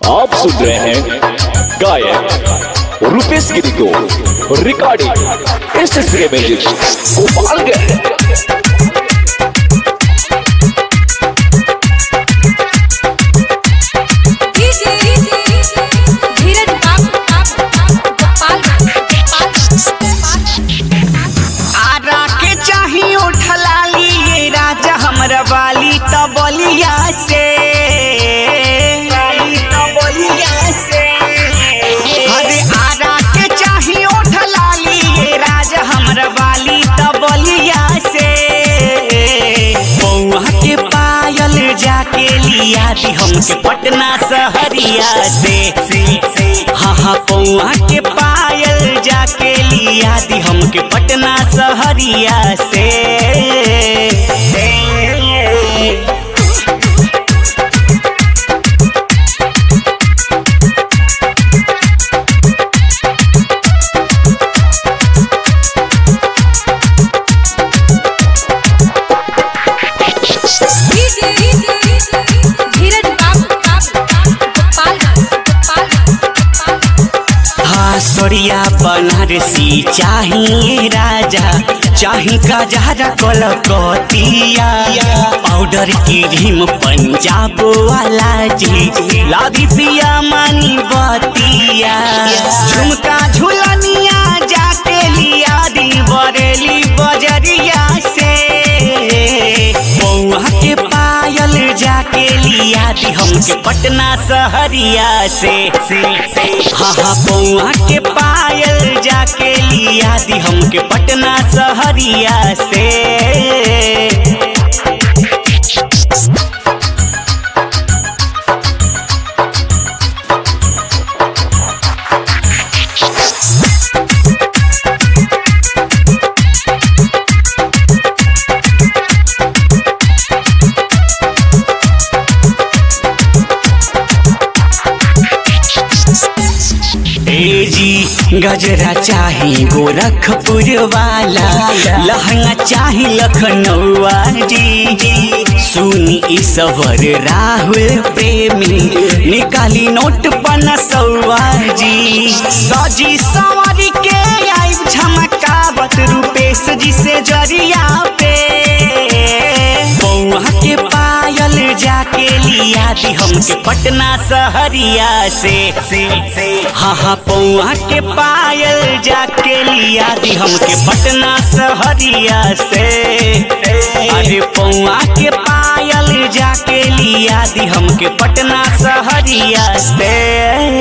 आप सुन रहे हैं गायक रुपेश गिरी को recording S S music Gopalganj Dhiraj बाबू आरा के चाही उठलाली ये राजा हमरा वाली त बलिया से वाली त बलिया से अरे आरा के चाही उठलाली ये राजा हमरा वाली त बलिया से बौआ के पायल जाके लिया दी हमके पटना सहरिया से हाँ हाँ पौआ के पायल जाके लिया दी हमके पटना सहरिया से धीरज बाबू हाँ सोरिया बनारसी चाहिए राजा चाही गजहरा कलकतिया पाउडर की ढीम पंजाब वाला जी लादी पिया मानी बतिया झुमका झुलनिया जाके लिया दी बरेली बजरिया से बौआ के पायल जाके लिया दी हमके पटना सहरिया से हाँ हाँ बौआ के पायल जाके लिया दी हमके पटना सहरिया से ए जी गजरा चाही गोरखपुर वाला लहंगा चाही लखनऊआ जी सुनी ईश्वर राहुल प्रेमी निकाली नोट पनसौआ जी सजी सवारी के आई झमकावत रूपेश जी से जरिया पे बौआ के पायल जाके लिया दी हमके पटना सहरिया से हाँ हाँ पौआ के पायल जाके लिया दी हमके पटना सहरिया से अरे पौआ के पायल जाके लिया दी हमके पटना सहरिया से